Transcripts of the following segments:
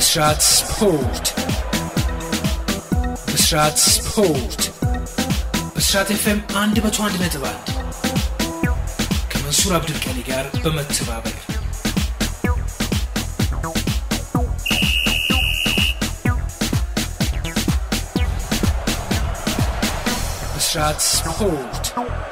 ብስራት ስፖርት ብስራት ስፖርት ብስራት ኤፍኤም 101 ነጥብ 1 ከመንሱር አብዱልቀኒ ጋር በመተባበር ብስራት ስፖርት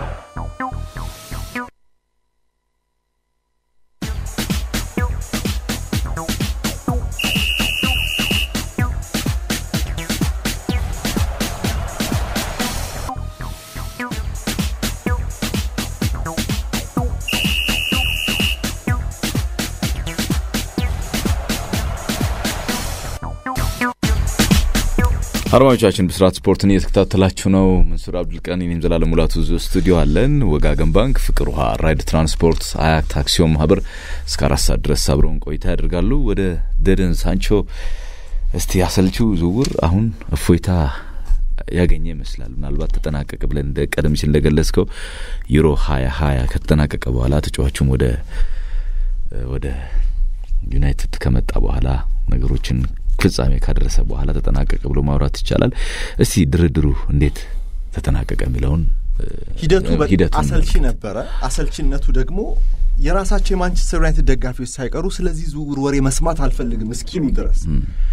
አድማጮቻችን ብስራት ስፖርትን እየተከታተላችሁ ነው። መንሱር አብዱልቀኒ፣ እኔም ዘላለም ሙላቱ ስቱዲዮ አለን። ወጋገን ባንክ፣ ፍቅር ውሃ፣ ራይድ ትራንስፖርት፣ አያት አክሲዮን ማህበር እስከ አራት ሰዓት ድረስ አብረውን ቆይታ ያደርጋሉ። ወደ ደደን ሳንቾ እስቲ አሰልቺው ዝውውር አሁን እፎይታ ያገኘ ይመስላል። ምናልባት ተጠናቀቀ ብለን እንደ ቀደም ሲል እንደገለጽከው ዩሮ ሀያ ሀያ ከተጠናቀቀ በኋላ ተጫዋቹም ወደ ወደ ዩናይትድ ከመጣ በኋላ ነገሮችን ፍጻሜ ካደረሰ በኋላ ተጠናቀቀ ብሎ ማውራት ይቻላል። እስቲ ድርድሩ እንዴት ተጠናቀቀ የሚለውን ሂደቱ አሰልቺ ነበረ። አሰልቺነቱ ደግሞ የራሳቸው የማንቸስተር ዩናይትድ ደጋፊዎች ሳይቀሩ ስለዚህ ዝውውር ወሬ መስማት አልፈልግም እስኪሉ ድረስ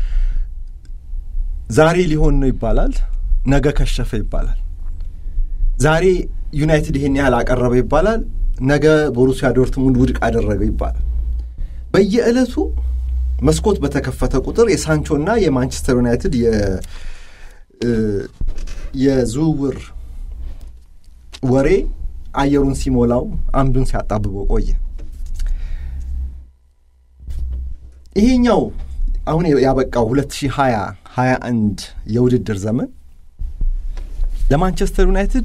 ዛሬ ሊሆን ነው ይባላል፣ ነገ ከሸፈ ይባላል። ዛሬ ዩናይትድ ይሄን ያህል አቀረበ ይባላል፣ ነገ ቦሩሲያ ዶርትሙንድ ውድቅ አደረገ ይባላል። በየዕለቱ መስኮት በተከፈተ ቁጥር የሳንቾና የማንቸስተር ዩናይትድ የዝውውር ወሬ አየሩን ሲሞላው አምዱን ሲያጣብበው ቆየ። ይሄኛው አሁን ያበቃው 2020 21 የውድድር ዘመን ለማንቸስተር ዩናይትድ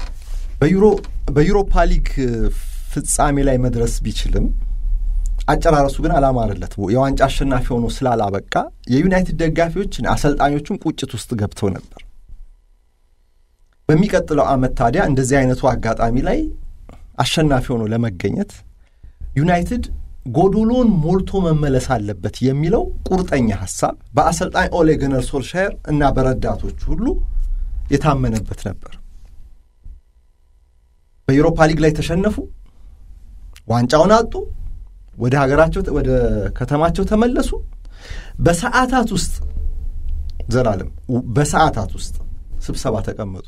በዩሮፓ ሊግ ፍጻሜ ላይ መድረስ ቢችልም አጨራረሱ ግን አላማረለት። የዋንጫ አሸናፊ ሆኖ ስላላበቃ የዩናይትድ ደጋፊዎችን አሰልጣኞቹም ቁጭት ውስጥ ገብተው ነበር። በሚቀጥለው ዓመት ታዲያ እንደዚህ አይነቱ አጋጣሚ ላይ አሸናፊ ሆኖ ለመገኘት ዩናይትድ ጎዶሎን ሞልቶ መመለስ አለበት የሚለው ቁርጠኛ ሀሳብ በአሰልጣኝ ኦሌ ጉናር ሶልሻየር እና በረዳቶቹ ሁሉ የታመነበት ነበር። በዩሮፓ ሊግ ላይ ተሸነፉ፣ ዋንጫውን አጡ። ወደ ሀገራቸው ወደ ከተማቸው ተመለሱ። በሰዓታት ውስጥ ዘላለም በሰዓታት ውስጥ ስብሰባ ተቀመጡ።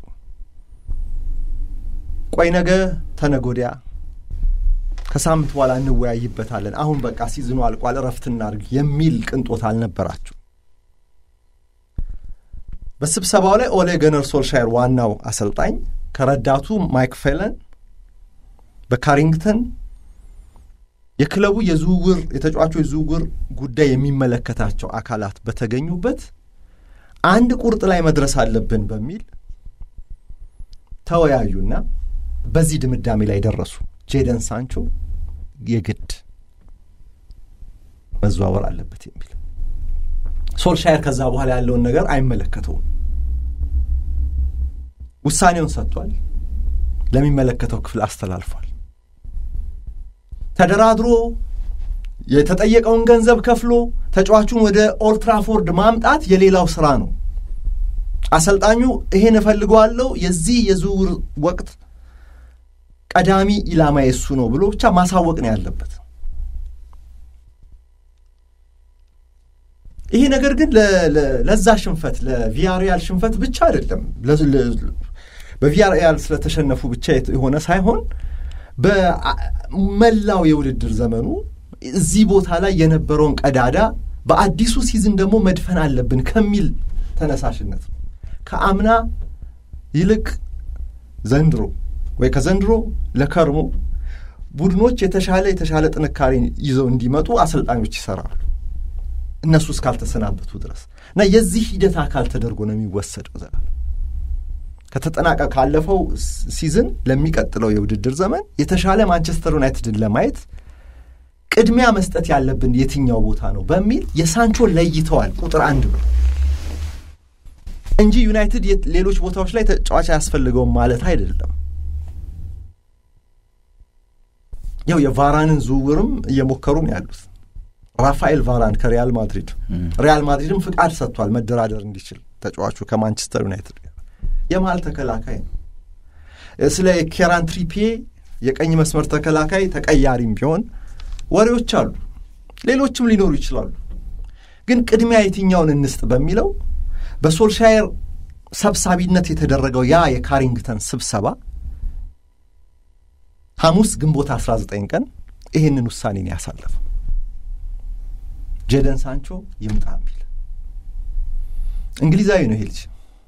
ቆይ ነገ ተነጎዲያ ከሳምንት በኋላ እንወያይበታለን፣ አሁን በቃ ሲዝኑ አልቋል፣ እረፍት እናድርግ የሚል ቅንጦት አልነበራቸው። በስብሰባው ላይ ኦሌ ጉናር ሶልሻየር ዋናው አሰልጣኝ ከረዳቱ ማይክ ፌለን በካሪንግተን የክለቡ የዝውውር የተጫዋቾች ዝውውር ጉዳይ የሚመለከታቸው አካላት በተገኙበት አንድ ቁርጥ ላይ መድረስ አለብን በሚል ተወያዩና በዚህ ድምዳሜ ላይ ደረሱ። ጄደን ሳንቾ የግድ መዘዋወር አለበት የሚል ሶልሻየር ከዛ በኋላ ያለውን ነገር አይመለከተውም። ውሳኔውን ሰጥቷል። ለሚመለከተው ክፍል አስተላልፏል። ተደራድሮ የተጠየቀውን ገንዘብ ከፍሎ ተጫዋቹን ወደ ኦልትራፎርድ ማምጣት የሌላው ስራ ነው። አሰልጣኙ ይሄን እፈልገዋለሁ፣ የዚህ የዝውውር ወቅት ቀዳሚ ኢላማ የሱ ነው ብሎ ብቻ ማሳወቅ ነው ያለበት። ይሄ ነገር ግን ለዛ ሽንፈት ለቪያሪያል ሽንፈት ብቻ አይደለም፣ በቪያሪያል ስለተሸነፉ ብቻ የሆነ ሳይሆን በመላው የውድድር ዘመኑ እዚህ ቦታ ላይ የነበረውን ቀዳዳ በአዲሱ ሲዝን ደግሞ መድፈን አለብን ከሚል ተነሳሽነት ነው። ከአምና ይልቅ ዘንድሮ ወይ ከዘንድሮ ለከርሞ ቡድኖች የተሻለ የተሻለ ጥንካሬን ይዘው እንዲመጡ አሰልጣኞች ይሰራሉ እነሱ እስካልተሰናበቱ ድረስ እና የዚህ ሂደት አካል ተደርጎ ነው የሚወሰደው ዘላለም ከተጠናቀ ካለፈው ሲዝን ለሚቀጥለው የውድድር ዘመን የተሻለ ማንቸስተር ዩናይትድን ለማየት ቅድሚያ መስጠት ያለብን የትኛው ቦታ ነው በሚል የሳንቾ ለይተዋል ቁጥር አንድ ብሎ እንጂ ዩናይትድ ሌሎች ቦታዎች ላይ ተጫዋች አያስፈልገውም ማለት አይደለም። ያው የቫራንን ዝውውርም እየሞከሩ ነው ያሉት። ራፋኤል ቫራን ከሪያል ማድሪድ ሪያል ማድሪድም ፍቃድ ሰጥቷል መደራደር እንዲችል ተጫዋቹ ከማንቸስተር ዩናይትድ ጋር የመሀል ተከላካይ ነው። ስለ ኬራን ትሪፒዬ የቀኝ መስመር ተከላካይ ተቀያሪም ቢሆን ወሬዎች አሉ፣ ሌሎችም ሊኖሩ ይችላሉ። ግን ቅድሚያ የትኛውን እንስጥ በሚለው በሶልሻየር ሰብሳቢነት የተደረገው ያ የካሪንግተን ስብሰባ ሐሙስ ግንቦት 19 ቀን ይህንን ውሳኔን ያሳለፈው ጄደን ሳንቾ ይምጣ የሚል እንግሊዛዊ ነው። ይሄ ልጅ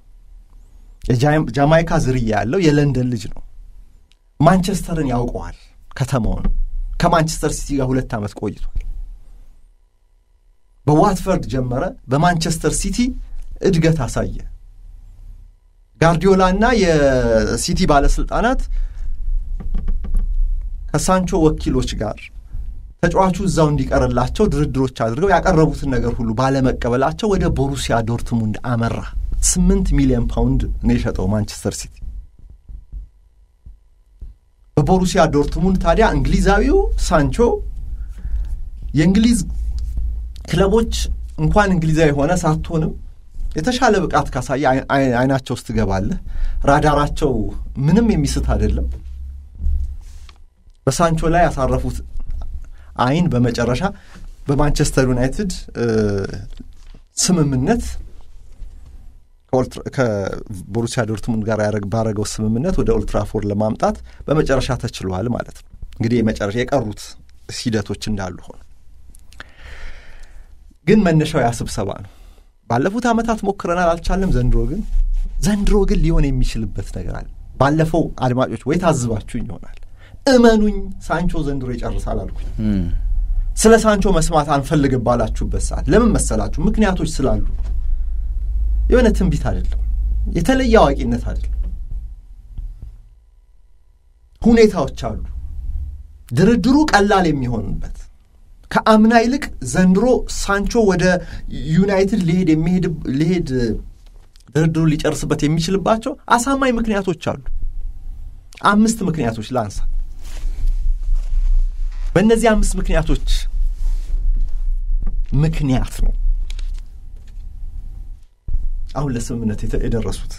የጃማይካ ዝርያ ያለው የለንደን ልጅ ነው። ማንቸስተርን ያውቀዋል፣ ከተማውን። ከማንቸስተር ሲቲ ጋር ሁለት ዓመት ቆይቷል። በዋትፈርድ ጀመረ፣ በማንቸስተር ሲቲ እድገት አሳየ። ጋርዲዮላ እና የሲቲ ባለስልጣናት ከሳንቾ ወኪሎች ጋር ተጫዋቹ እዛው እንዲቀርላቸው ድርድሮች አድርገው ያቀረቡትን ነገር ሁሉ ባለመቀበላቸው ወደ ቦሩሲያ ዶርትሙንድ አመራ። ስምንት ሚሊዮን ፓውንድ ነው የሸጠው ማንቸስተር ሲቲ። በቦሩሲያ ዶርትሙንድ ታዲያ እንግሊዛዊው ሳንቾ የእንግሊዝ ክለቦች እንኳን እንግሊዛዊ የሆነ ሳትሆንም የተሻለ ብቃት ካሳየ አይናቸው ውስጥ ትገባለህ። ራዳራቸው ምንም የሚስት አይደለም። በሳንቾ ላይ ያሳረፉት አይን በመጨረሻ በማንቸስተር ዩናይትድ ስምምነት ከቦሩሲያ ዶርትሙንድ ጋር ባረገው ስምምነት ወደ ኦልትራፎርድ ለማምጣት በመጨረሻ ተችሏል ማለት ነው። እንግዲህ የመጨረሻ የቀሩት ሂደቶች እንዳሉ ሆነ፣ ግን መነሻው ያ ስብሰባ ነው። ባለፉት ዓመታት ሞክረናል፣ አልቻለም። ዘንድሮ ግን ዘንድሮ ግን ሊሆን የሚችልበት ነገር አለ። ባለፈው አድማጮች ወይ ታዝባችሁኝ ይሆናል እመኑኝ ሳንቾ ዘንድሮ ይጨርሳል አልኩኝ። ስለ ሳንቾ መስማት አንፈልግም ባላችሁበት ሰዓት ለምን መሰላችሁ? ምክንያቶች ስላሉ የሆነ ትንቢት አይደለም፣ የተለየ አዋቂነት አይደለም። ሁኔታዎች አሉ። ድርድሩ ቀላል የሚሆንበት ከአምና ይልቅ ዘንድሮ ሳንቾ ወደ ዩናይትድ ሊሄድ የሚሄድ ሊሄድ ድርድሩ ሊጨርስበት የሚችልባቸው አሳማኝ ምክንያቶች አሉ። አምስት ምክንያቶች ላንሳ። በእነዚህ አምስት ምክንያቶች ምክንያት ነው አሁን ለስምምነት የደረሱት።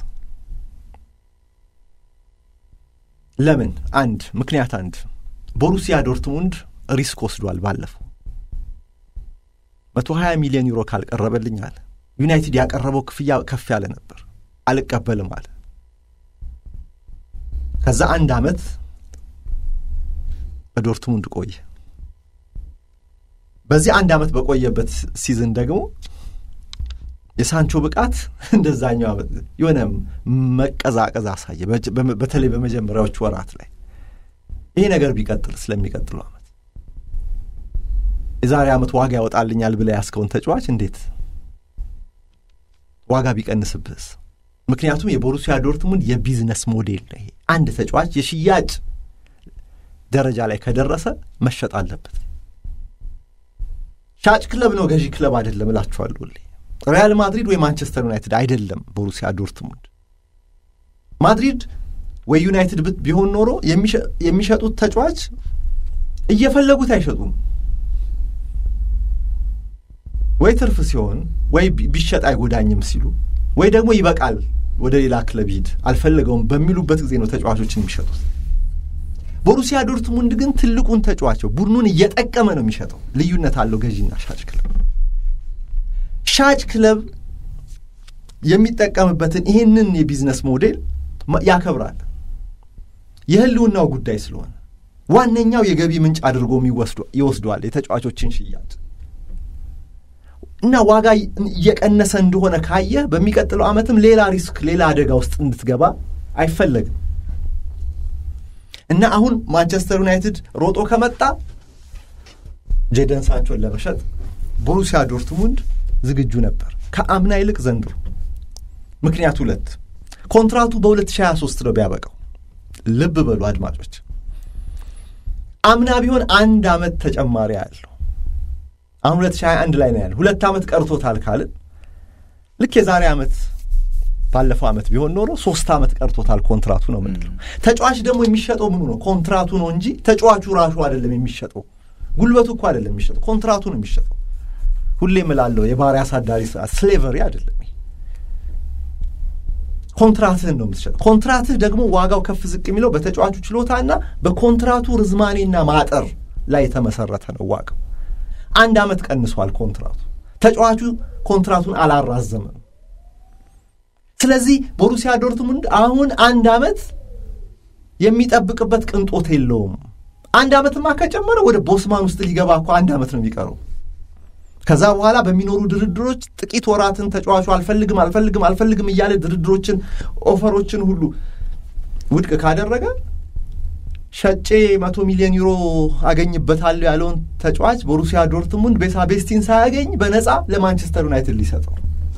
ለምን? አንድ ምክንያት አንድ ቦሩሲያ ዶርትሙንድ ሪስክ ወስዷል። ባለፈው መቶ ሀያ ሚሊዮን ዩሮ ካልቀረበልኝ አለ ዩናይትድ ያቀረበው ክፍያ ከፍ ያለ ነበር፣ አልቀበልም አለ። ከዛ አንድ ዓመት በዶርትሙንድ ቆየ። በዚህ አንድ ዓመት በቆየበት ሲዝን ደግሞ የሳንቾ ብቃት እንደዛኛው ዓመት የሆነ መቀዛቀዝ አሳየ። በተለይ በመጀመሪያዎቹ ወራት ላይ ይሄ ነገር ቢቀጥል ስለሚቀጥለው ዓመት የዛሬ ዓመት ዋጋ ያወጣልኛል ብለህ ያስከውን ተጫዋች እንዴት ዋጋ ቢቀንስብህስ? ምክንያቱም የቦሩሲያ ዶርትሙንድ የቢዝነስ ሞዴል ነው። ይሄ አንድ ተጫዋች የሽያጭ ደረጃ ላይ ከደረሰ መሸጥ አለበት። ሻጭ ክለብ ነው፣ ገዢ ክለብ አይደለም እላችኋለሁ። ሪያል ማድሪድ ወይ ማንቸስተር ዩናይትድ አይደለም ቦሩሲያ ዶርትሙንድ። ማድሪድ ወይ ዩናይትድ ቢሆን ኖሮ የሚሸጡት ተጫዋች እየፈለጉት አይሸጡም። ወይ ትርፍ ሲሆን ወይ ቢሸጥ አይጎዳኝም ሲሉ ወይ ደግሞ ይበቃል ወደ ሌላ ክለብ ሂድ አልፈለገውም በሚሉበት ጊዜ ነው ተጫዋቾችን የሚሸጡት። ቦሩሲያ ዶርትሙንድ ግን ትልቁን ተጫዋቸው ቡድኑን እየጠቀመ ነው የሚሸጠው። ልዩነት አለው ገዢና ሻጭ ክለብ። ሻጭ ክለብ የሚጠቀምበትን ይህንን የቢዝነስ ሞዴል ያከብራል። የህልውናው ጉዳይ ስለሆነ ዋነኛው የገቢ ምንጭ አድርጎ ይወስደዋል የተጫዋቾችን ሽያጭ እና ዋጋ እየቀነሰ እንደሆነ ካየ በሚቀጥለው ዓመትም ሌላ ሪስክ፣ ሌላ አደጋ ውስጥ እንድትገባ አይፈለግም። እና አሁን ማንቸስተር ዩናይትድ ሮጦ ከመጣ ጄደን ሳንቾን ለመሸጥ ቦሩሲያ ዶርትሙንድ ዝግጁ ነበር ከአምና ይልቅ ዘንድሮ። ምክንያት ሁለት ኮንትራቱ በ2023 ነው ቢያበቃው። ልብ በሉ አድማጮች፣ አምና ቢሆን አንድ ዓመት ተጨማሪ ያለው አሁን 2021 ላይ ነው ያለ። ሁለት ዓመት ቀርቶታል ካልን ልክ የዛሬ ዓመት ባለፈው ዓመት ቢሆን ኖሮ ሶስት ዓመት ቀርቶታል ኮንትራቱ ነው ምንለው። ተጫዋች ደግሞ የሚሸጠው ምኑ ነው? ኮንትራቱ ነው እንጂ ተጫዋቹ ራሱ አይደለም የሚሸጠው። ጉልበቱ እኮ አይደለም የሚሸጠው፣ ኮንትራቱ ነው የሚሸጠው። ሁሌ እምላለሁ የባሪያ አሳዳሪ ስርዓት ስሌቨሪ አይደለም። ኮንትራትህን ነው የምትሸጠው። ኮንትራትህ ደግሞ ዋጋው ከፍ ዝቅ የሚለው በተጫዋቹ ችሎታና በኮንትራቱ ርዝማኔና ማጠር ላይ የተመሰረተ ነው ዋጋው። አንድ ዓመት ቀንሷል ኮንትራቱ። ተጫዋቹ ኮንትራቱን አላራዘምም። ስለዚህ ቦሩሲያ ዶርትሙንድ አሁን አንድ ዓመት የሚጠብቅበት ቅንጦት የለውም። አንድ ዓመትማ ከጨመረ ወደ ቦስማን ውስጥ ሊገባ እኮ አንድ ዓመት ነው የሚቀረው። ከዛ በኋላ በሚኖሩ ድርድሮች ጥቂት ወራትን ተጫዋቹ አልፈልግም አልፈልግም አልፈልግም እያለ ድርድሮችን ኦፈሮችን ሁሉ ውድቅ ካደረገ ሸጬ መቶ ሚሊዮን ዩሮ አገኝበታለሁ ያለውን ተጫዋች ቦሩሲያ ዶርትሙንድ ቤሳ ቤስቲን ሳያገኝ በነፃ ለማንቸስተር ዩናይትድ ሊሰጠው።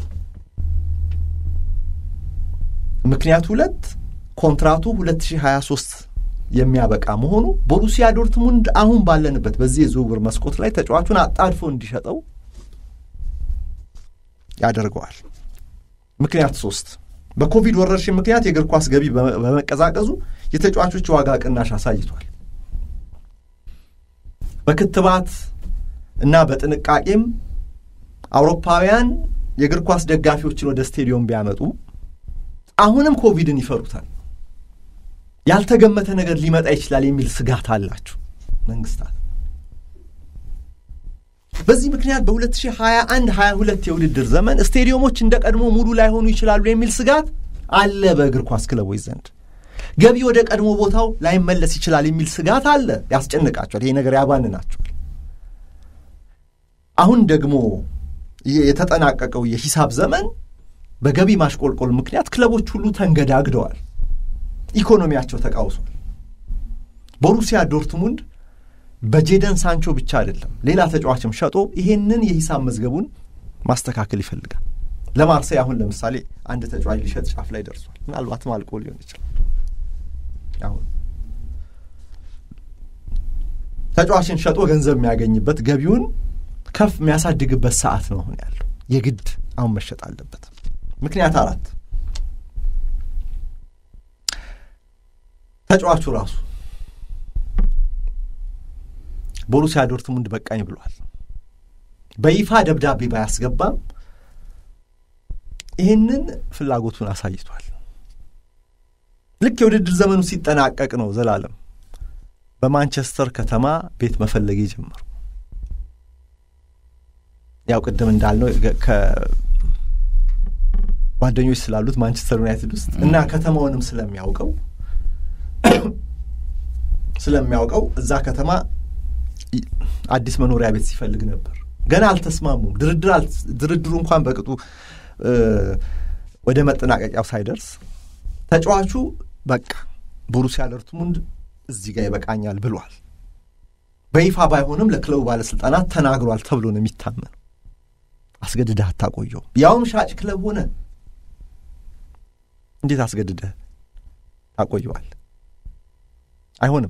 ምክንያቱ ሁለት ኮንትራቱ 2023 የሚያበቃ መሆኑ ቦሩሲያ ዶርትሙንድ አሁን ባለንበት በዚህ የዝውውር መስኮት ላይ ተጫዋቹን አጣድፎ እንዲሸጠው ያደርገዋል። ምክንያት ሶስት በኮቪድ ወረርሽኝ ምክንያት የእግር ኳስ ገቢ በመቀዛቀዙ የተጫዋቾች ዋጋ ቅናሽ አሳይቷል። በክትባት እና በጥንቃቄም አውሮፓውያን የእግር ኳስ ደጋፊዎችን ወደ ስቴዲዮም ቢያመጡ አሁንም ኮቪድን ይፈሩታል። ያልተገመተ ነገር ሊመጣ ይችላል የሚል ስጋት አላቸው መንግስታት። በዚህ ምክንያት በ2021 22 የውድድር ዘመን ስቴዲየሞች እንደ ቀድሞ ሙሉ ላይሆኑ ይችላሉ የሚል ስጋት አለ በእግር ኳስ ክለቦች ዘንድ። ገቢ ወደ ቀድሞ ቦታው ላይመለስ ይችላል የሚል ስጋት አለ። ያስጨንቃቸዋል። ይሄ ነገር ያባንናቸዋል። አሁን ደግሞ የተጠናቀቀው የሂሳብ ዘመን በገቢ ማሽቆልቆል ምክንያት ክለቦች ሁሉ ተንገዳግደዋል። ኢኮኖሚያቸው ተቃውሷል። ቦሩሲያ ዶርትሙንድ በጄደን ሳንቾ ብቻ አይደለም ሌላ ተጫዋችም ሸጦ ይሄንን የሂሳብ መዝገቡን ማስተካከል ይፈልጋል። ለማርሴይ አሁን ለምሳሌ አንድ ተጫዋች ሊሸጥ ጫፍ ላይ ደርሷል። ምናልባትም አልቆ ሊሆን ይችላል። አሁን ተጫዋችን ሸጦ ገንዘብ የሚያገኝበት ገቢውን ከፍ የሚያሳድግበት ሰዓት ነው አሁን ያለው። የግድ አሁን መሸጥ አለበት። ምክንያት አራት ተጫዋቹ ራሱ ቦሩሲያ ዶርትሙንድ በቃኝ ብሏል። በይፋ ደብዳቤ ባያስገባም ይህንን ፍላጎቱን አሳይቷል። ልክ የውድድር ዘመኑ ሲጠናቀቅ ነው ዘላለም በማንቸስተር ከተማ ቤት መፈለግ የጀመሩ። ያው ቅድም እንዳልነው ከጓደኞች ስላሉት ማንቸስተር ዩናይትድ ውስጥ እና ከተማውንም ስለሚያውቀው ስለሚያውቀው እዛ ከተማ አዲስ መኖሪያ ቤት ሲፈልግ ነበር። ገና አልተስማሙም። ድርድሩ እንኳን በቅጡ ወደ መጠናቀቂያው ሳይደርስ ተጫዋቹ በቃ ቦሩሲያ ዶርትሙንድ እዚህ ጋር ይበቃኛል ብሏል። በይፋ ባይሆንም ለክለቡ ባለስልጣናት ተናግሯል ተብሎ ነው የሚታመነው። አስገድደህ አታቆየውም። ያውም ሻጭ ክለብ ሆነ እንዴት አስገድደህ ታቆየዋል? አይሆንም።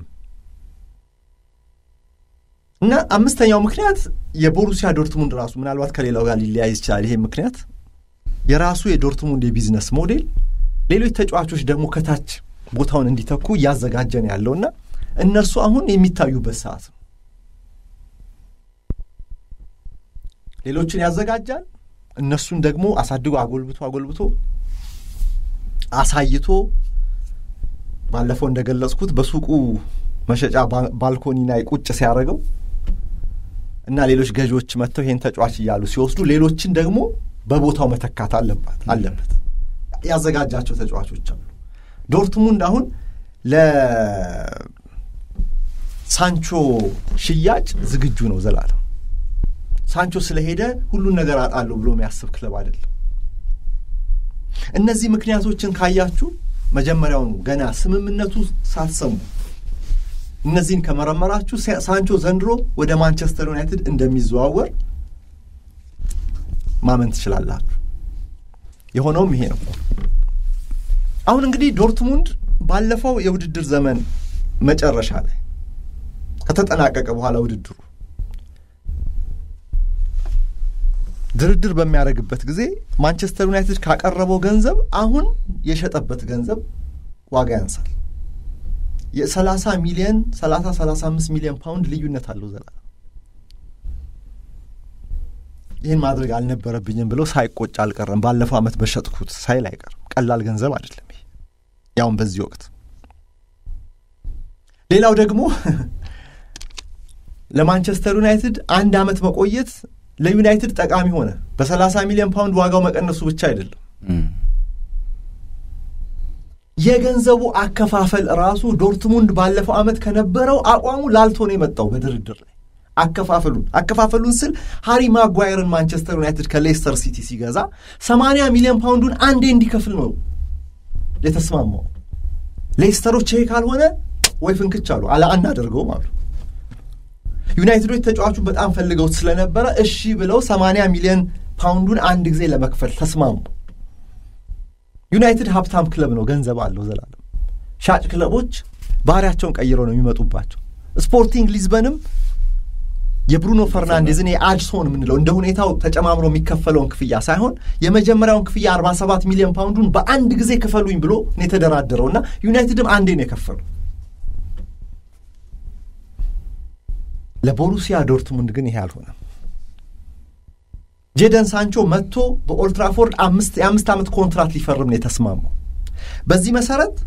እና አምስተኛው ምክንያት የቦሩሲያ ዶርትሙንድ ራሱ ምናልባት ከሌላው ጋር ሊለያይ ይችላል። ይሄ ምክንያት የራሱ የዶርትሙንድ የቢዝነስ ሞዴል ሌሎች ተጫዋቾች ደግሞ ከታች ቦታውን እንዲተኩ እያዘጋጀ ነው ያለውና እነርሱ አሁን የሚታዩበት ሰዓት ነው። ሌሎችን ያዘጋጃል። እነሱን ደግሞ አሳድጎ አጎልብቶ አጎልብቶ አሳይቶ ባለፈው እንደገለጽኩት በሱቁ መሸጫ ባልኮኒ ላይ ቁጭ ሲያደርገው እና ሌሎች ገዢዎች መጥተው ይሄን ተጫዋች እያሉ ሲወስዱ ሌሎችን ደግሞ በቦታው መተካት አለባት አለበት። ያዘጋጃቸው ተጫዋቾች አሉ። ዶርትሙንድ አሁን ለሳንቾ ሽያጭ ዝግጁ ነው። ዘላለም ሳንቾ ስለሄደ ሁሉን ነገር አጣለሁ ብሎ የሚያስብ ክለብ አይደለም። እነዚህ ምክንያቶችን ካያችሁ መጀመሪያውኑ ገና ስምምነቱ ሳትሰሙ እነዚህን ከመረመራችሁ ሳንቾ ዘንድሮ ወደ ማንቸስተር ዩናይትድ እንደሚዘዋወር ማመን ትችላላችሁ። የሆነውም ይሄ ነው። አሁን እንግዲህ ዶርትሙንድ ባለፈው የውድድር ዘመን መጨረሻ ላይ ከተጠናቀቀ በኋላ ውድድሩ ድርድር በሚያደርግበት ጊዜ ማንቸስተር ዩናይትድ ካቀረበው ገንዘብ አሁን የሸጠበት ገንዘብ ዋጋ ያንሳል። የሰላሳ ሚሊዮን ሰላሳ ሰላሳ አምስት ሚሊዮን ፓውንድ ልዩነት አለው ዘላለም። ይህን ማድረግ አልነበረብኝም ብለው ሳይቆጭ አልቀረም። ባለፈው ዓመት በሸጥኩት ሳይል አይቀርም። ቀላል ገንዘብ አይደለም ይሄ ያውም በዚህ ወቅት። ሌላው ደግሞ ለማንቸስተር ዩናይትድ አንድ ዓመት መቆየት ለዩናይትድ ጠቃሚ ሆነ። በ30 ሚሊዮን ፓውንድ ዋጋው መቀነሱ ብቻ አይደለም የገንዘቡ አከፋፈል ራሱ ዶርትሙንድ ባለፈው ዓመት ከነበረው አቋሙ ላልቶ ነው የመጣው በድርድር ላይ አከፋፈሉን አከፋፈሉን ስል ሃሪ ማጓየርን ማንቸስተር ዩናይትድ ከሌስተር ሲቲ ሲገዛ 80 ሚሊዮን ፓውንዱን አንዴ እንዲከፍል ነው የተስማማው። ሌስተሮች ይሄ ካልሆነ ወይ ፍንክች አሉ አላ አናደርገውም አሉ። ዩናይትዶች ተጫዋቹን በጣም ፈልገውት ስለነበረ እሺ ብለው 80 ሚሊዮን ፓውንዱን አንድ ጊዜ ለመክፈል ተስማሙ። ዩናይትድ ሀብታም ክለብ ነው፣ ገንዘብ አለው ዘላለም። ሻጭ ክለቦች ባህሪያቸውን ቀይረው ነው የሚመጡባቸው። ስፖርቲንግ ሊዝበንም የብሩኖ ፈርናንዴዝን የአድሶን የምንለው እንደ ሁኔታው ተጨማምሮ የሚከፈለውን ክፍያ ሳይሆን የመጀመሪያውን ክፍያ 47 ሚሊዮን ፓውንዱን በአንድ ጊዜ ክፈሉኝ ብሎ ነው የተደራደረው እና ዩናይትድም አንዴ ነው የከፈሉ። ለቦሩሲያ ዶርትሙንድ ግን ይሄ አልሆነም። ጄደን ሳንቾ መጥቶ በኦልትራፎርድ አምስት የአምስት ዓመት ኮንትራት ሊፈርም ነው የተስማማው። በዚህ መሰረት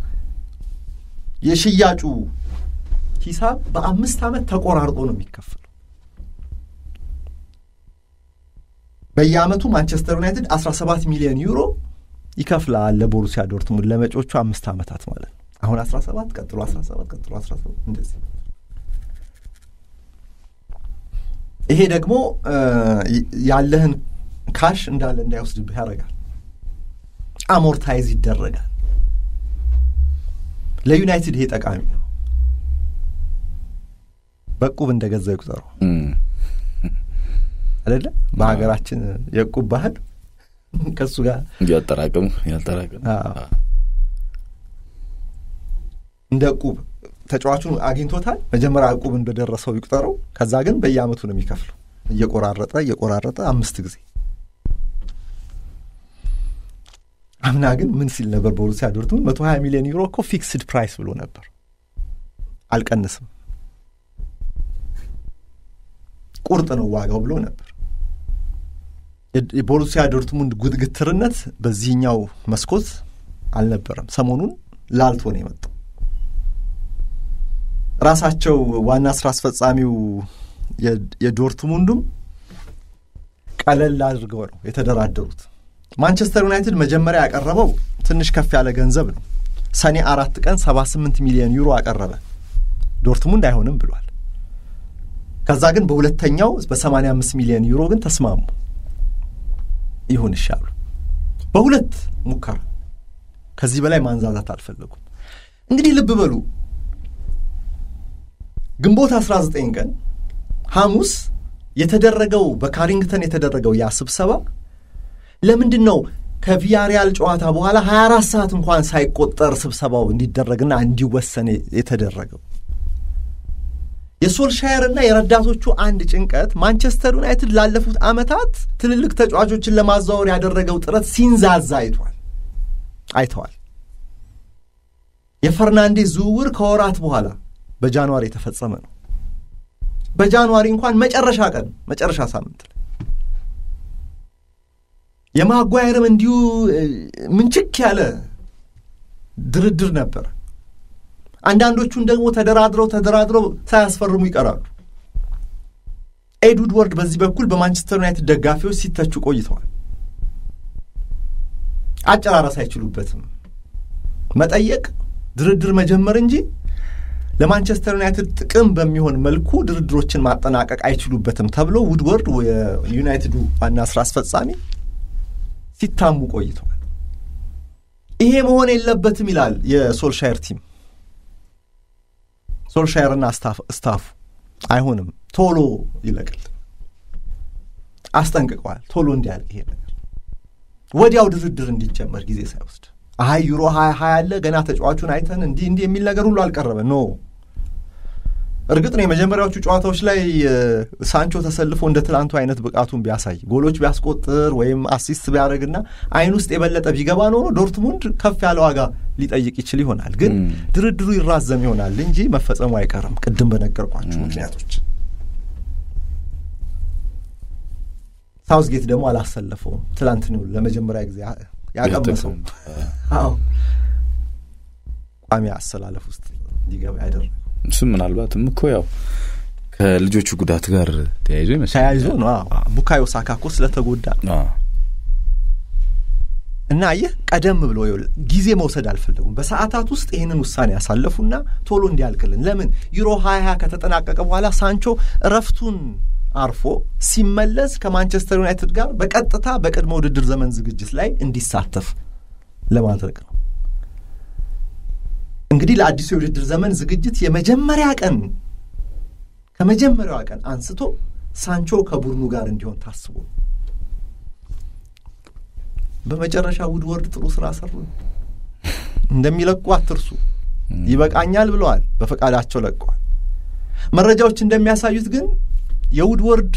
የሽያጩ ሂሳብ በአምስት ዓመት ተቆራርጦ ነው የሚከፈለው። በየዓመቱ ማንቸስተር ዩናይትድ 17 ሚሊዮን ዩሮ ይከፍላል ለቦሩሲያ ዶርትሙንድ ለመጪዎቹ አምስት ዓመታት ማለት ነው። አሁን 17 ቀጥሎ 17 ቀጥሎ 17 እንደዚህ ይሄ ደግሞ ያለህን ካሽ እንዳለ እንዳይወስድብህ ያደርጋል። አሞርታይዝ ይደረጋል። ለዩናይትድ ይሄ ጠቃሚ ነው። በቁብ እንደገዛ ይቁጠሩ አይደለ? በሀገራችን የቁብ ባህል ከሱ ጋር ያጠራቅም ያጠራቅም እንደ ቁብ ተጫዋቹን አግኝቶታል። መጀመሪያ ዕቁብ እንደደረሰው ይቁጠረው። ከዛ ግን በየዓመቱ ነው የሚከፍለው እየቆራረጠ እየቆራረጠ አምስት ጊዜ። አምና ግን ምን ሲል ነበር? ቦሩሲያ ዶርትሙንድ መቶ ሀያ ሚሊዮን ዩሮ እኮ ፊክስድ ፕራይስ ብሎ ነበር። አልቀንስም፣ ቁርጥ ነው ዋጋው ብሎ ነበር። የቦሩሲያ ዶርትሙንድ ጉትግትርነት በዚህኛው መስኮት አልነበረም። ሰሞኑን ላልቶ ነው የመጣው። ራሳቸው ዋና ስራ አስፈጻሚው የዶርትሙንዱም ቀለል አድርገው ነው የተደራደሩት። ማንቸስተር ዩናይትድ መጀመሪያ ያቀረበው ትንሽ ከፍ ያለ ገንዘብ ነው። ሰኔ አራት ቀን 78 ሚሊዮን ዩሮ አቀረበ። ዶርትሙንድ አይሆንም ብሏል። ከዛ ግን በሁለተኛው በ85 ሚሊዮን ዩሮ ግን ተስማሙ። ይሁን ይሻሉ። በሁለት ሙከራ ከዚህ በላይ ማንዛዛት አልፈለጉም። እንግዲህ ልብ በሉ ግንቦት 19 ቀን ሐሙስ የተደረገው በካሪንግተን የተደረገው ያ ስብሰባ ለምንድን ነው ከቪያሪያል ጨዋታ በኋላ 24 ሰዓት እንኳን ሳይቆጠር ስብሰባው እንዲደረግና እንዲወሰን የተደረገው? የሶልሻየርና የረዳቶቹ አንድ ጭንቀት ማንቸስተር ዩናይትድ ላለፉት ዓመታት ትልልቅ ተጫዋቾችን ለማዘዋወር ያደረገው ጥረት ሲንዛዛ አይቷል አይተዋል። የፈርናንዴዝ ዝውውር ከወራት በኋላ በጃንዋሪ የተፈጸመ ነው። በጃንዋሪ እንኳን መጨረሻ ቀን መጨረሻ ሳምንት ላይ የማጓየርም እንዲሁ ምንችክ ያለ ድርድር ነበር። አንዳንዶቹን ደግሞ ተደራድረው ተደራድረው ሳያስፈርሙ ይቀራሉ። ኤድ ውድወርድ በዚህ በኩል በማንቸስተር ዩናይትድ ደጋፊዎች ሲተቹ ቆይተዋል። አጨራረስ አይችሉበትም። መጠየቅ፣ ድርድር መጀመር እንጂ ለማንቸስተር ዩናይትድ ጥቅም በሚሆን መልኩ ድርድሮችን ማጠናቀቅ አይችሉበትም ተብሎ ውድወርድ የዩናይትዱ ዋና ስራ አስፈጻሚ ሲታሙ ቆይተዋል። ይሄ መሆን የለበትም ይላል የሶልሻየር ቲም። ሶልሻየርና ስታፉ አይሆንም፣ ቶሎ ይለቅል አስጠንቅቀዋል። ቶሎ እንዲያልቅ ይሄ ነገር ወዲያው ድርድር እንዲጀመር ጊዜ ሳይወስድ አይ ዩሮ ሀያ ሀያ አለ ገና ተጫዋቹን አይተን እንዲህ እንዲህ የሚል ነገር ሁሉ አልቀረበ ኖ እርግጥ ነው የመጀመሪያዎቹ ጨዋታዎች ላይ ሳንቾ ተሰልፎ እንደ ትላንቱ አይነት ብቃቱን ቢያሳይ ጎሎች ቢያስቆጥር ወይም አሲስት ቢያደርግና አይን ውስጥ የበለጠ ቢገባ ኖሮ ዶርትሙንድ ከፍ ያለ ዋጋ ሊጠይቅ ይችል ይሆናል። ግን ድርድሩ ይራዘም ይሆናል እንጂ መፈጸሙ አይቀርም፣ ቅድም በነገርኳችሁ ምክንያቶች። ሳውዝጌት ደግሞ አላሰለፈውም። ትላንት ነው ለመጀመሪያ ጊዜ ያቀመሰው። አዎ ቋሚ አሰላለፍ ውስጥ እንዲገባ ያደረገው እሱም ምናልባትም እኮ ያው ከልጆቹ ጉዳት ጋር ተያይዞ ይመስላል ተያይዞ ነው። ቡካዮ ሳካ እኮ ስለተጎዳ እና ይህ ቀደም ብሎ ጊዜ መውሰድ አልፈለጉም። በሰዓታት ውስጥ ይህንን ውሳኔ ያሳለፉና ቶሎ እንዲያልቅልን ለምን ዩሮ ሀያ ሀያ ከተጠናቀቀ በኋላ ሳንቾ እረፍቱን አርፎ ሲመለስ ከማንቸስተር ዩናይትድ ጋር በቀጥታ በቅድመ ውድድር ዘመን ዝግጅት ላይ እንዲሳተፍ ለማድረግ ነው። እንግዲህ ለአዲሱ የውድድር ዘመን ዝግጅት የመጀመሪያ ቀን ከመጀመሪያዋ ቀን አንስቶ ሳንቾ ከቡድኑ ጋር እንዲሆን ታስቦ በመጨረሻ ውድወርድ ጥሩ ስራ ሰሩ። እንደሚለቁ አትርሱ። ይበቃኛል ብለዋል። በፈቃዳቸው ለቀዋል። መረጃዎች እንደሚያሳዩት ግን የውድወርድ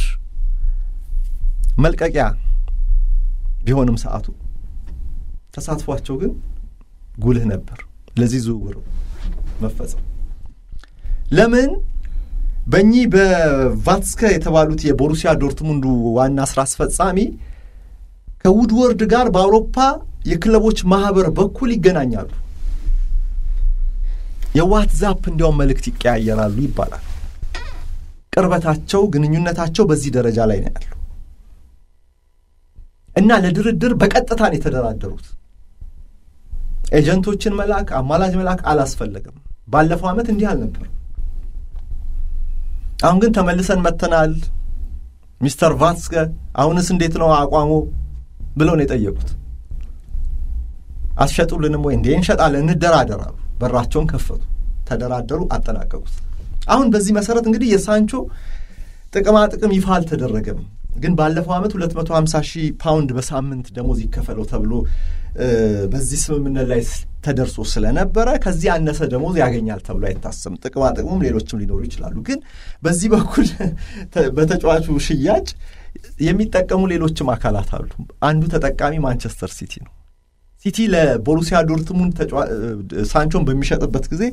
መልቀቂያ ቢሆንም ሰዓቱ ተሳትፏቸው ግን ጉልህ ነበር ለዚህ ዝውውር መፈጸም። ለምን በእኚህ በቫትስከ የተባሉት የቦሩሲያ ዶርትሙንዱ ዋና ስራ አስፈጻሚ ከውድወርድ ጋር በአውሮፓ የክለቦች ማህበር በኩል ይገናኛሉ። የዋትዛፕ እንዲያውም መልእክት ይቀያየራሉ ይባላል። ቅርበታቸው፣ ግንኙነታቸው በዚህ ደረጃ ላይ ነው ያሉ እና ለድርድር በቀጥታ ነው የተደራደሩት። ኤጀንቶችን መላክ፣ አማላጅ መላክ አላስፈለገም። ባለፈው ዓመት እንዲህ አልነበርም። አሁን ግን ተመልሰን መጥተናል ሚስተር ቫትስከ አሁንስ እንዴት ነው አቋሙ ብለው ነው የጠየቁት። አትሸጡልንም ወይ? እንዴ እንሸጣለን፣ እንደራደራሉ። በራቸውን ከፈቱ፣ ተደራደሩ፣ አጠናቀቁት። አሁን በዚህ መሰረት እንግዲህ የሳንቾ ጥቅማ ጥቅም ይፋ አልተደረገም። ግን ባለፈው ዓመት 250 ሺህ ፓውንድ በሳምንት ደሞዝ ይከፈለው ተብሎ በዚህ ስምምነት ላይ ተደርሶ ስለነበረ ከዚህ ያነሰ ደሞዝ ያገኛል ተብሎ አይታሰብም። ጥቅማ ጥቅሙም ሌሎችም ሊኖሩ ይችላሉ። ግን በዚህ በኩል በተጫዋቹ ሽያጭ የሚጠቀሙ ሌሎችም አካላት አሉ። አንዱ ተጠቃሚ ማንቸስተር ሲቲ ነው። ሲቲ ለቦሩሲያ ዶርትሙንድ ሳንቾን በሚሸጥበት ጊዜ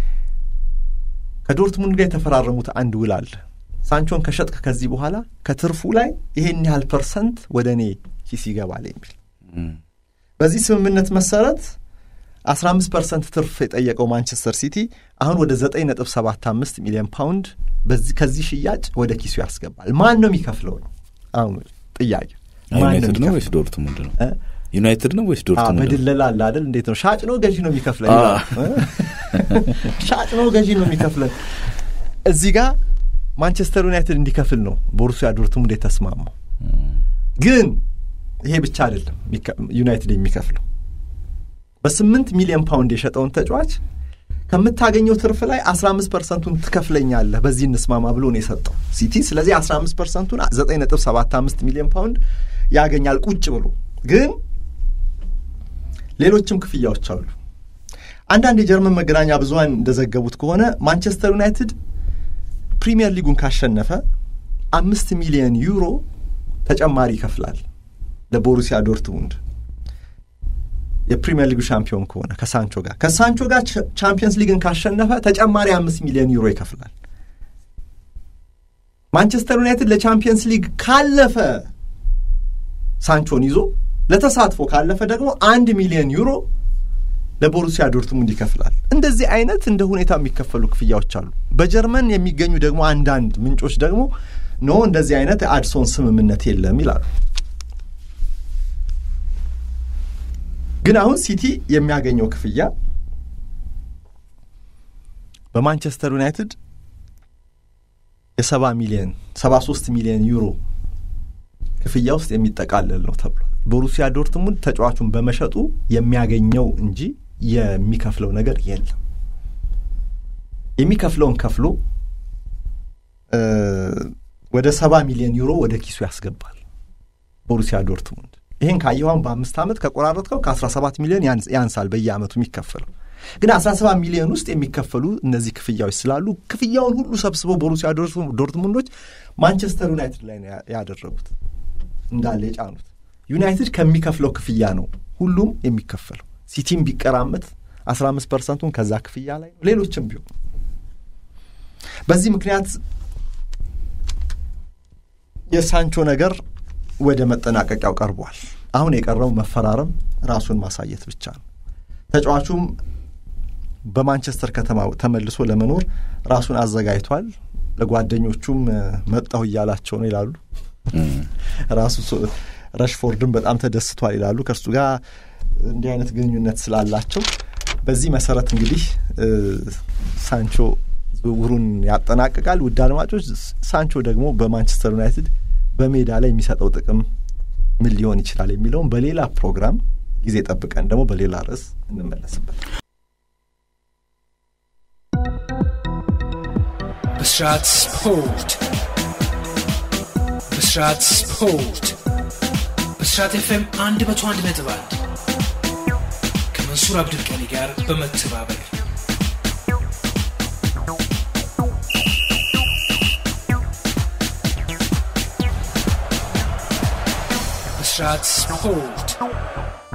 ከዶርትሙንድ ጋር የተፈራረሙት አንድ ውል አለ። ሳንቾን ከሸጥክ ከዚህ በኋላ ከትርፉ ላይ ይሄን ያህል ፐርሰንት ወደ እኔ ኪስ ይገባል የሚል በዚህ ስምምነት መሰረት 15 ፐርሰንት ትርፍ የጠየቀው ማንቸስተር ሲቲ አሁን ወደ 9.75 ሚሊዮን ፓውንድ ከዚህ ሽያጭ ወደ ኪሱ ያስገባል። ማን ነው የሚከፍለው ነው አሁን ጥያቄ። ዩናይትድ ነው ወይስ ዶርትሙንድ ነው? ዩናይትድ ነው ወይስ ዶርትሙንድ? በድለላ አለ አይደል? እንዴት ነው? ሻጭ ነው ገዢ ነው የሚከፍለን? ሻጭ ነው ገዢ ነው የሚከፍለን? እዚህ ጋር ማንቸስተር ዩናይትድ እንዲከፍል ነው ቦሩሲያ ዶርትሙንድ የተስማማው። ግን ይሄ ብቻ አይደለም ዩናይትድ የሚከፍለው በስምንት ሚሊዮን ፓውንድ የሸጠውን ተጫዋች ከምታገኘው ትርፍ ላይ 15 ፐርሰንቱን ትከፍለኛለህ በዚህ እንስማማ ብሎ ነው የሰጠው ሲቲ። ስለዚህ 15 ፐርሰንቱን 9.75 ሚሊዮን ፓውንድ ያገኛል ቁጭ ብሎ። ግን ሌሎችም ክፍያዎች አሉ። አንዳንድ የጀርመን መገናኛ ብዙኃን እንደዘገቡት ከሆነ ማንቸስተር ዩናይትድ ፕሪሚየር ሊጉን ካሸነፈ አምስት ሚሊዮን ዩሮ ተጨማሪ ይከፍላል ለቦሩሲያ ዶርትሙንድ የፕሪሚየር ሊጉ ሻምፒዮን ከሆነ ከሳንቾ ጋር ከሳንቾ ጋር ቻምፒየንስ ሊግን ካሸነፈ ተጨማሪ አምስት ሚሊዮን ዩሮ ይከፍላል። ማንቸስተር ዩናይትድ ለቻምፒየንስ ሊግ ካለፈ ሳንቾን ይዞ ለተሳትፎ ካለፈ ደግሞ አንድ ሚሊዮን ዩሮ ለቦሩሲያ ዶርትሙንድ ይከፍላል። እንደዚህ አይነት እንደ ሁኔታ የሚከፈሉ ክፍያዎች አሉ። በጀርመን የሚገኙ ደግሞ አንዳንድ ምንጮች ደግሞ ኖ እንደዚህ አይነት አድሶን ስምምነት የለም ይላሉ። ግን አሁን ሲቲ የሚያገኘው ክፍያ በማንቸስተር ዩናይትድ የሰባ ሚሊዮን ሰባ ሶስት ሚሊዮን ዩሮ ክፍያ ውስጥ የሚጠቃለል ነው ተብሏል። ቦሩሲያ ዶርትሙንድ ተጫዋቹን በመሸጡ የሚያገኘው እንጂ የሚከፍለው ነገር የለም። የሚከፍለውን ከፍሎ ወደ ሰባ ሚሊዮን ዩሮ ወደ ኪሱ ያስገባል ቦሩሲያ ዶርትሙንድ። ይህን ካየኋን በአምስት ዓመት ከቆራረጥከው ከ17 ሚሊዮን ያንሳል በየዓመቱ የሚከፈለው። ግን 17 ሚሊዮን ውስጥ የሚከፈሉ እነዚህ ክፍያዎች ስላሉ ክፍያውን ሁሉ ሰብስበው ቦሩሲያ ዶርትሙንዶች ማንቸስተር ዩናይትድ ላይ ነው ያደረጉት እንዳለ የጫኑት። ዩናይትድ ከሚከፍለው ክፍያ ነው ሁሉም የሚከፈለው። ሲቲም ቢቀራመት 15 ፐርሰንቱን ከዛ ክፍያ ላይ ነው፣ ሌሎችም ቢሆን በዚህ ምክንያት የሳንቾ ነገር ወደ መጠናቀቂያው ቀርቧል። አሁን የቀረው መፈራረም፣ ራሱን ማሳየት ብቻ ነው። ተጫዋቹም በማንቸስተር ከተማ ተመልሶ ለመኖር ራሱን አዘጋጅቷል። ለጓደኞቹም መጣሁ እያላቸው ነው ይላሉ። ራሱ ረሽፎርድን በጣም ተደስቷል ይላሉ ከእርሱ ጋር እንዲህ አይነት ግንኙነት ስላላቸው። በዚህ መሰረት እንግዲህ ሳንቾ ዝውውሩን ያጠናቅቃል። ውድ አድማጮች፣ ሳንቾ ደግሞ በማንቸስተር ዩናይትድ በሜዳ ላይ የሚሰጠው ጥቅም ምን ሊሆን ይችላል የሚለውን በሌላ ፕሮግራም ጊዜ ጠብቀን ደግሞ በሌላ ርዕስ እንመለስበት። ብስራት ስፖርት ብስራት ስፖርት ብስራት ኤፍኤም አንድ መቶ አንድ ነጥብ አንድ ከመንሱር አብዱልቀኒ ጋር በመተባበር ብስራት ስፖርት